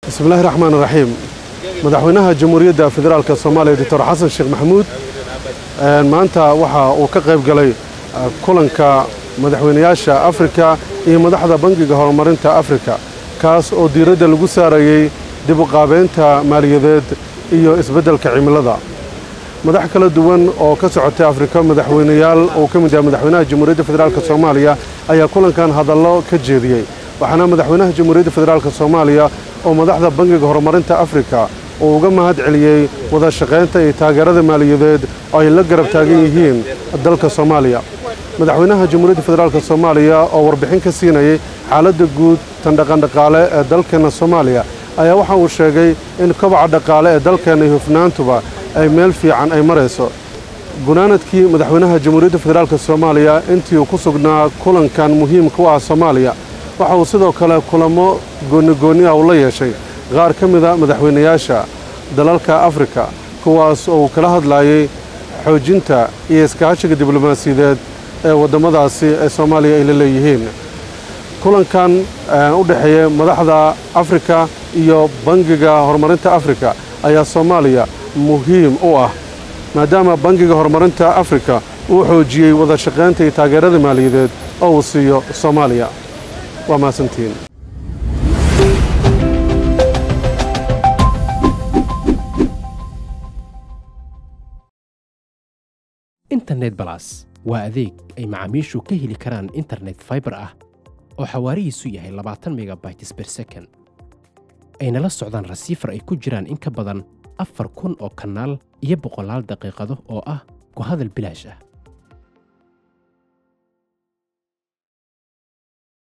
bismillahi raxmaan raxiim madaxweynaha jamhuuriyadda federaalk soomaaliya doctor xasan sheekh maxamuud maanta waxa uu ka qayb galay kulanka madaxweynayaasha afrika iyo madaxda bangiga horumarinta afrika kaas oo diiradda lagu saarayey dib u qaabaynta maaliyadeed iyo isbeddelka cimilada madax kala duwan oo ka socotay afrika madaxweynayaal uu ka mid yahay madaxweynaha jamhuuriyadda federaalk soomaaliya ayaa kulankan hadallo ka jeediyey waxaana madaxweynaha jamhuuriyadda federaalk soomaaliya oo madaxda bangiga horumarinta afrika uu uga mahad celiyey wada shaqaynta iyo taageerada maaliyadeed oo ay la garab taagan yihiin dalka soomaaliya madaxweynaha jamhuuriyadda federaalk soomaaliya oo warbixin ka siinayey xaaladda guud tan dhaqandhaqaale ee dalkeenna soomaaliya ayaa waxa uu sheegay in kobaca dhaqaale ee dalkeenna iyo hufnaantuba ay meel fiican ay marayso gunaanadkii madaxweynaha jamhuuriyadda federaalk soomaaliya intii uu ku sugnaa kulankan muhiimka u ah soomaaliya waxa uu sidoo kale kulamo goonigoonni ah uu la yeeshay qaar ka mida madaxweynayaasha dalalka afrika kuwaas oo uu kala hadlaayey xoojinta iyo iskaashiga diblomaasiyadeed ee waddamadaasi ee soomaaliya ay la leeyihiin kulankan u dhexeeya madaxda afrika iyo bangiga horumarinta afrika ayaa soomaaliya muhiim u ah maadaama bangiga horumarinta afrika uu xoojiyey wada shaqaynta iyo taageerada maaliyadeed oo uu siiyo soomaaliya waa mahadsantihiin internet balas waa adeeg ay macaamiishu ka heli karaan internet faibar ah oo xawaarihiisu yahay labaatan megabytes ber second ayna la socdaan rasiifar ay ku jiraan in ka badan afar kun oo kanaal iyo boqolaal daqiiqado oo ah ku hadal bilaash ah